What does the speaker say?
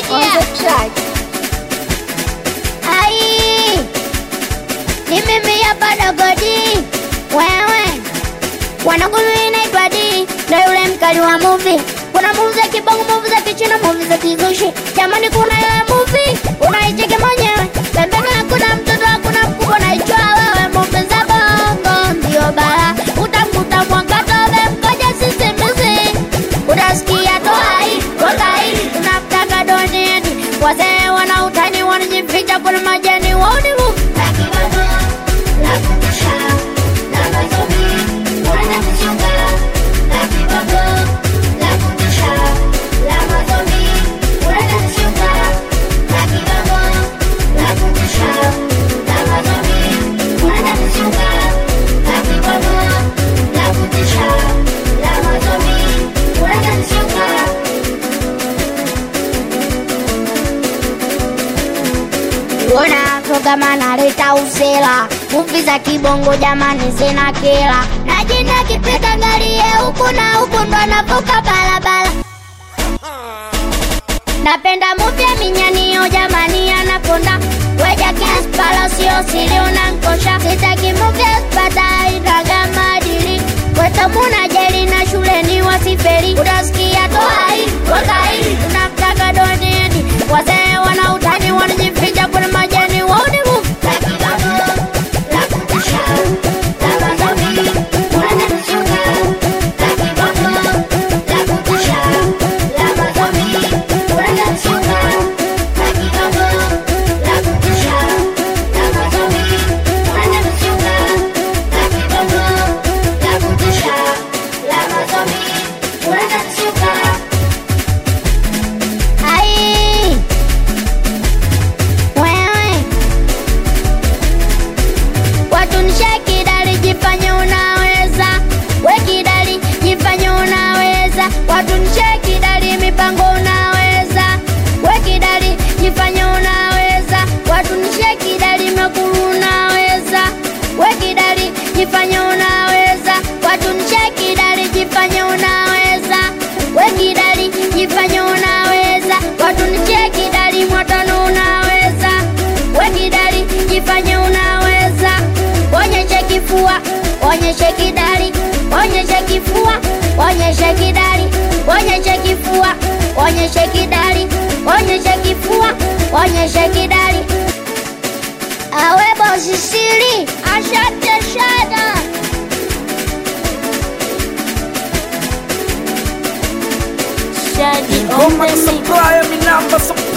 on the track. Ai, ni mimi hapa Dogodi, wewe wanangu, mimi naitwa D, ndo yule mkali wa movie. Kuna movie za kibongo, movie za kichina, movie za kizushi. Jamani, kuna ile movie unaicheki mwenyewe, pembeni hakuna mtoto, hakuna mkubwa, naijua wewe. Movie za bongo ndio bala, utamkuta mwangatobe mkoja sisimizi, utasikia toai tokai, tunamtaka donieni. Wazee wana utani, wanajificha kwenye majani, wauni movie Ona programa naleta usela, muvi za kibongo jamani zina kila na jina kipita garie huku na huku ndo anavuka barabara. Napenda muvi ya minyanio jamani anakonda weja kiaspala sio siri unankosha sitaki muvi ya spata itaga madili wetamuna jeli na shuleni wasiferi utasikia toai tokai tunamtaka donieni wazee wana utani wanajificha kwenye majani wauni muvi Ai, wewe watu nishakidali, jifanye unaweza, we kidali, jifanye unaweza, watu nishakidali, mipango unaweza, we kidali, jifanye unaweza, watu nishakidali, mekulu unaweza, we kidali, jifanye unaweza, watu nishakidali, jifanye unaweza, we kidali, jifanye unaweza, watu nishakidali, mwatano unaweza, we kidali, jifanye unaweza, onyeshe kifua, onyeshe kidali, onyeshe kifua, onyeshe kidali, onyeshe kifua, onyeshe kidali, onyeshe kifua, onyeshe kidali. Awe bosi siri, ashate shada. Shadi on Ngoma the mix. supply, mi namba supply.